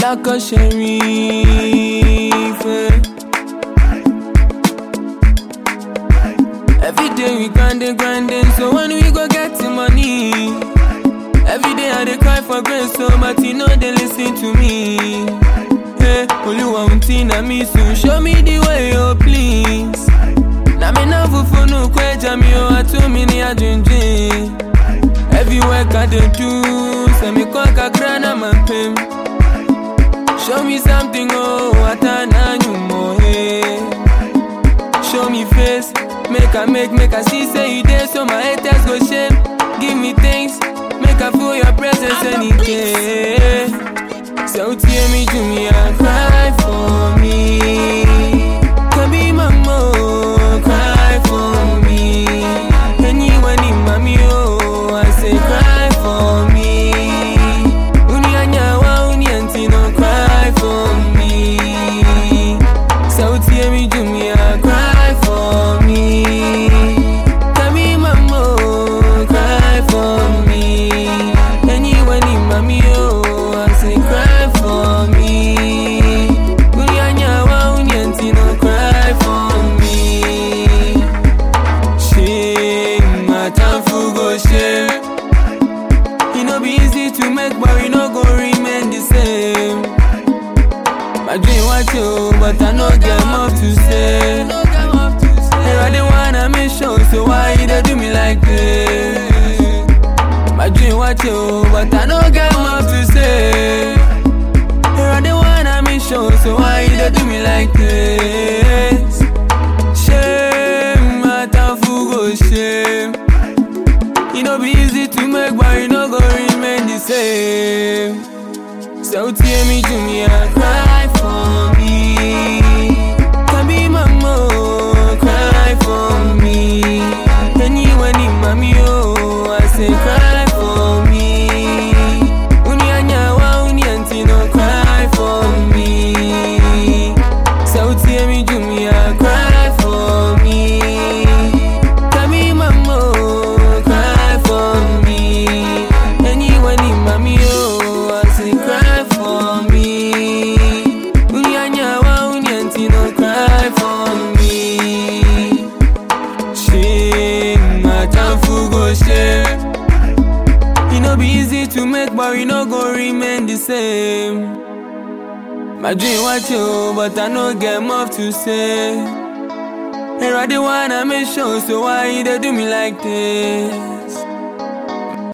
Lako Sherif. eh. Every day we grinding, grinding, so when we go get the money. Every day I dey cry for grace, so but you know they listen to me. Hey, Oluwa unti na me soon, show me the way, oh please. Na me na fufu no kweja mi o atu mi ni ajinjin. Every work I dey do, say me kwa kakra na mampem. Show me something, oh, atana nyumo, hey. Show me face, make I make, make I see, say you there, so my haters go shame. Give me things, make I feel your presence any day. So tear me to me and cry for me. Can be mama, cry for me. Anyone in mommy, oh, I say cry for me. Uni anyawa, uni antino, cry for me. So tear me to me and cry for me. Tell me mama, cry for me. Anyone in mommy, oh, I say cry for me. Uni anyawa, uni antino, cry for me. Shame, my time for go shame. E no be easy to make, but we no go remain the same. My dream was you, but I no get much to say. And I didn't wanna make sure, so why you dey do me like this? My dream was you, but I no get much to say. And I didn't wanna make sure, so why you dey do me like this? Shame, my time for go shame. E no be easy to make, but you no go remain the same. So tear me to me and cry for me. Can be mama, cry for me. Anyone in mommy, oh, I say cry for me. Uni anyawa, uni antino, cry for me. So tear me to me and cry for me. Can be mama, cry for me. Anyone in mommy, oh, I say cry for me. Uni anyawa, uni antino, cry for me. Shame, my time for go shame. E no be easy to make, but we no go remain the same. My dream was you, but I no get much to say. And I didn't wanna make sure, so why you dey do me like this?